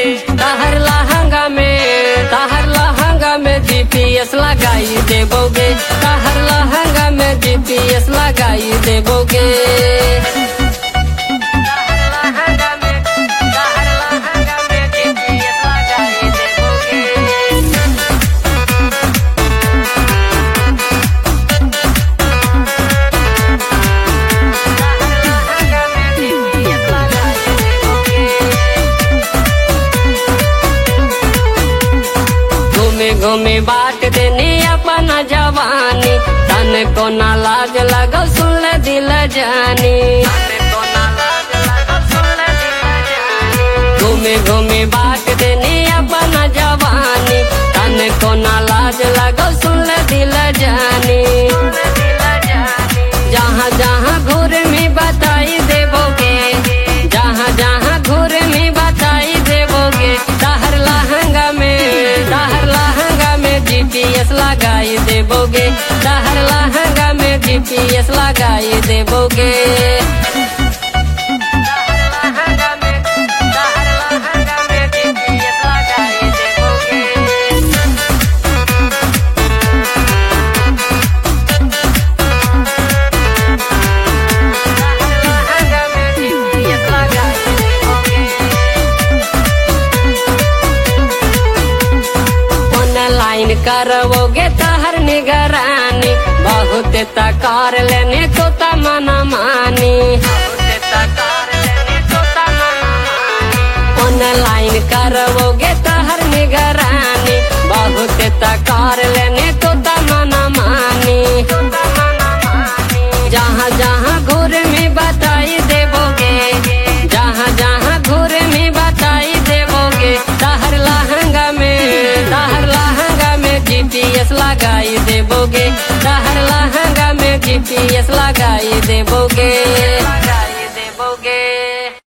तहर लहंगा में तहर लहंगा में जीपीएस लगाई देबोगे तहर लहंगा में जीपीएस लगाई देबोगे तहर लहंगा में तहर लहंगा में जीपीएस लगाई देबोगे घूमे घूमे बाट देने अपना जवानी तन को ना लाज लगो सुन ले दिल जानी घूमे घूमे बाट देने अपना जवानी तन को ना लाज लगो सुन ले दिल जानी जहाँ जहाँ घूर में बताई देबोगे जहाँ जहाँ घूर में बताई देबोगे तहर लहंगा में तहर लहंगा में जीपीएस लगाई देबोगे तहर लहंगा में जीपीएस लगाई देबोगे तहर लहंगा में तहर लहंगा में जीपीएस लगाई देबोगे ऑनलाइन करवोगे तहर निगरानी बहुत तकार लेने को तमना मानी ऑनलाइन करवोगे तहर निगरानी बहुत तकार लेने को तमना मानी जहाँ जहाँ घूर में बताई देबोगे जहाँ जहाँ घूर में बताई देबोगे तहर लहंगा में तहर लहंगा में जीपीएस लगाई देबोगे तहर लहंगा में जीपीएस लगाई देबोगे